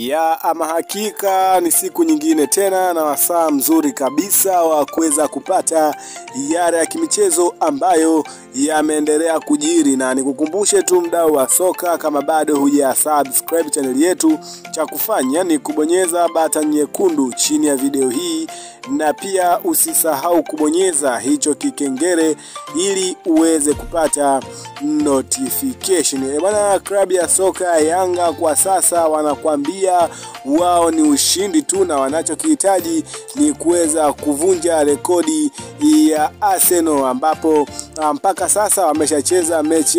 Ya ama hakika ni siku nyingine tena na wasaa mzuri kabisa wa kuweza kupata yale ya kimichezo ambayo yameendelea kujiri, na nikukumbushe tu mdau wa soka, kama bado huja subscribe channel yetu, cha kufanya ni kubonyeza button nyekundu chini ya video hii, na pia usisahau kubonyeza hicho kikengele ili uweze kupata notification. E bwana, klabu ya soka ya Yanga kwa sasa wanakuambia wao ni ushindi tu na wanachokihitaji ni kuweza kuvunja rekodi ya Arsenal ambapo mpaka sasa wameshacheza mechi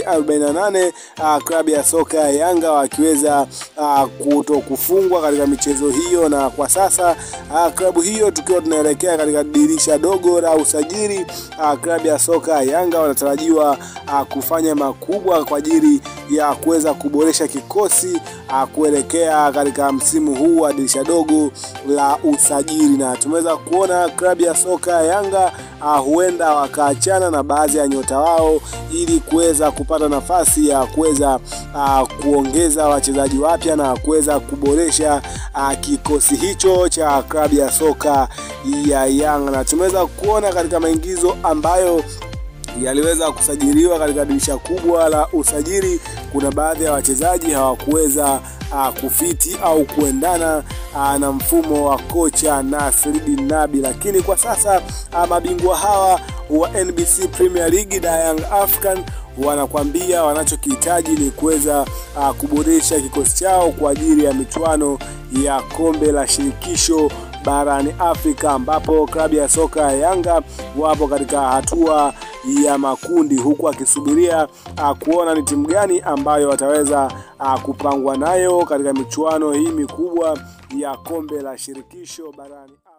48 klabu ya soka ya Yanga wakiweza kuto kufungwa katika michezo hiyo, na kwa sasa klabu hiyo tukiwa tunaelekea katika dirisha dogo la usajili, klabu ya soka ya Yanga wanatarajiwa kufanya makubwa kwa ajili ya kuweza kuboresha kikosi kuelekea katika msimu huu wa dirisha dogo la usajili, na tumeweza kuona klabu ya soka ya Yanga uh, huenda wakaachana na baadhi ya nyota wao ili kuweza kupata nafasi ya kuweza uh, kuongeza wachezaji wapya na kuweza kuboresha uh, kikosi hicho cha klabu ya soka ya Yanga, na tumeweza kuona katika maingizo ambayo yaliweza kusajiliwa katika dirisha kubwa la usajili. Kuna baadhi ya wachezaji hawakuweza uh, kufiti au kuendana uh, na mfumo wa kocha Nasreddine Nabi, lakini kwa sasa uh, mabingwa hawa wa NBC Premier League da Young African wanakwambia wanachokihitaji ni kuweza uh, kuboresha kikosi chao kwa ajili ya michuano ya kombe la shirikisho barani Afrika ambapo klabu ya soka ya Yanga wapo katika hatua ya makundi huku akisubiria uh, kuona ni timu gani ambayo wataweza uh, kupangwa nayo katika michuano hii mikubwa ya kombe la shirikisho barani